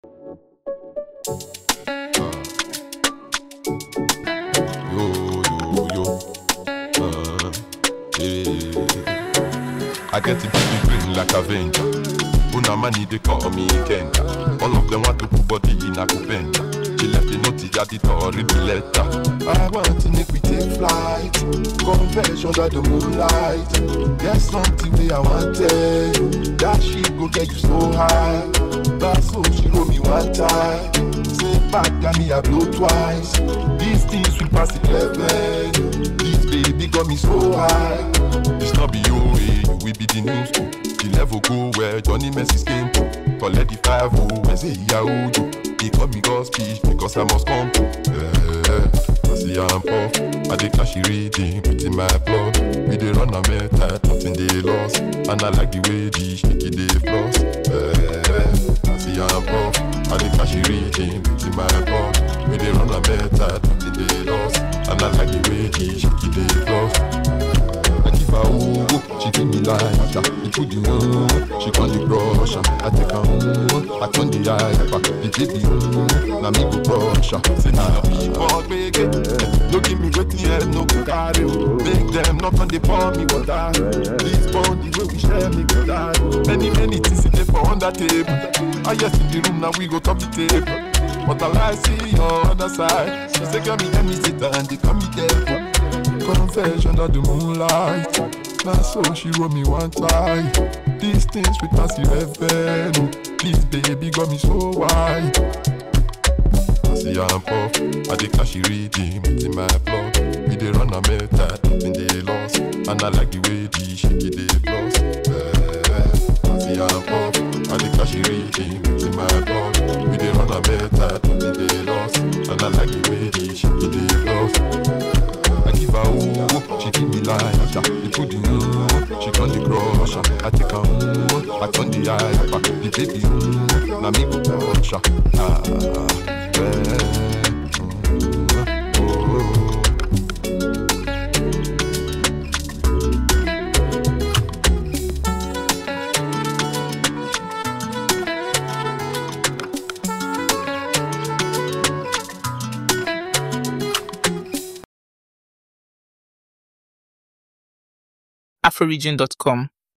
Yo, yo, yo. Uh, yeah. I get to be green like Avenger. Una money they call me Kenya. All of them want to put body in a Kupenda. She left the note at the door, read the letter. I want to make we take flight. Confession under the moonlight. There's something that I want to tell you. That she go get you so high. That's so she wrote me one time. Say back got me a blow twice. These things will pass the level. This baby got me so high. It's not be you, eh, you will be the news too. The level go where Johnny Messi came to. Collect the five oh, when say yeah oh do. He call me God's speech because I must come to. Yeah, I see I'm puff. I dey cash reading, put in my blood. We dey run a meta, nothing they lost. And I like the way the shaky dey floss. Yeah, I see I'm puff. I dey cash reading, put in my blood. We dey run a meta, nothing they lost. And I like the way the shaky dey floss. I give her ooh, she give me like that. You put the one, she call the brush. I take her home, I turn the eye back. The baby ooh, now me go brush. Say nah, be what make it. No give me wet head, no go carry. Make them not on the pour me water. This bond, the way we share me go die. Many many things in there for on that table. I yes in the room now we go top the table. But I see your other side. She say, "Girl, me let me sit and they call me devil." Confession of the moonlight. Now so she wrote me one time. These things with Nancy Reven. This baby got me so wide. I see I'm puff. I dey cash reading in my blood. We dey run a meta, nothing they lost. And I like the way the shaky dey floss. Yeah. I see I'm puff. I dey cash reading in my blood. We dey run a meta, nothing they lost. And I like the way the shaky dey floss. I give her ooh, she give me like that. You put the ooh, she turn the crush. I take her ooh, I turn the eye back. The baby ooh, now me go touch her. Ah, yeah. ooh, oh. afroregion.com.